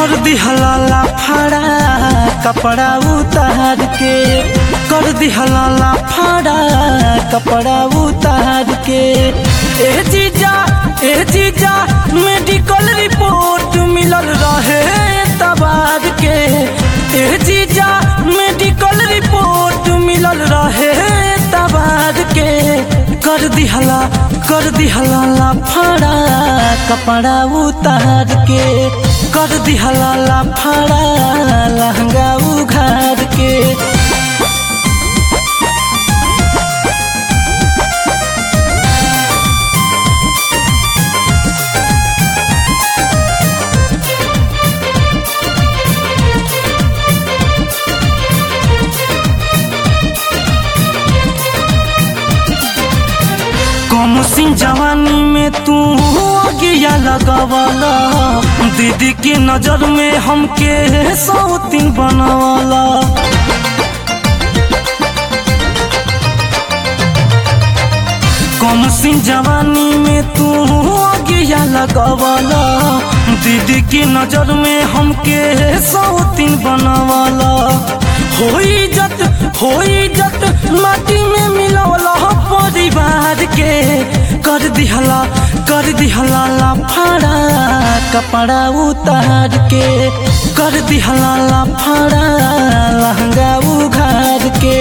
कर दिहला लाफाड़ा कपड़ा उतार के कर दिहला लाफाड़ा कपड़ा उतार के ए जीजा ए जीजा मेडिकल रिपोर्ट मिलल रहे तबार के ए जीजा मेडिकल रिपोर्ट मिलल रहे तबार के कर दिहला कर दिहला लाफाड़ा कपड़ा उतार के कर दिहला लाफाड़ा लहंगा उघार के कम सिंह जवानी में तू अगिया लगवाला दीदी के नजर में हमके सौतीन बनवाला कम सिंह जवानी में तू अगिया लगवाला दीदी की नजर में हमके सौतीन बनवाला होई जत होई जत माटी में मिलवला परिवार के कर दिहला कर दिहला लाफाड़ा कपड़ा उतार के कर दिहला लाफाड़ा लहंगा उघार के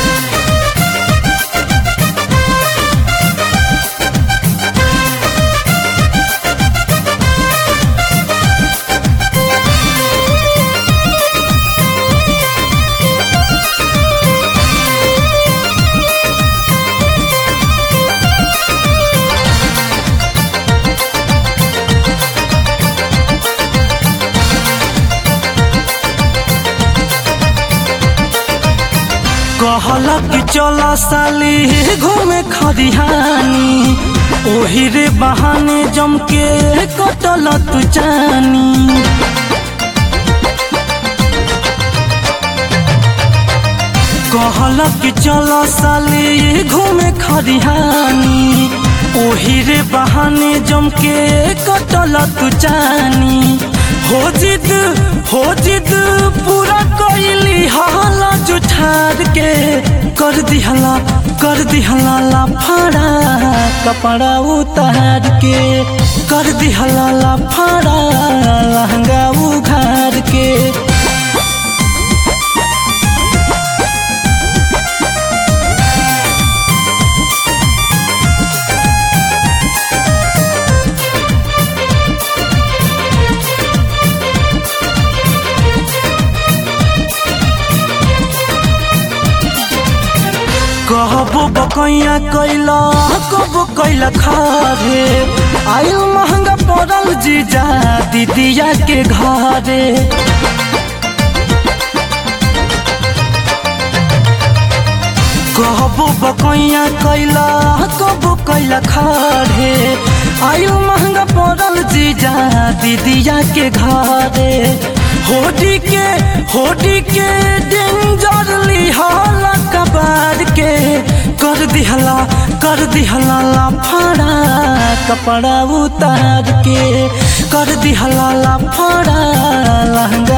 कहला कि चला साली घूमे खरिहानी ओही रे बहाने जम के कटल तू जानी कहला कि चला साली घूमे खरिहानी ओही रे बहाने जम के कटल तू जानी हो जिद हो जिद पूरा कैली हाला जुठार के कर दिहला कर दिहला लाफाड़ा कपड़ा उतार के कर दिहला लाफाड़ा लहंगा उघार के कहबो बकैया कैला कबो कैला खारे आयु महंगा पड़ल जीजा दीदिया के घरे कहबो बकैया कैला कबो कैला खारे आयु महंगा पड़ल जीजा दीदिया के घरे होडी के होडी के डेंजर लिहाला कबार के कर दिहला कर दिहला लाफाड़ा कपड़ा उतार के कर दिहला लाफाड़ा लहंगा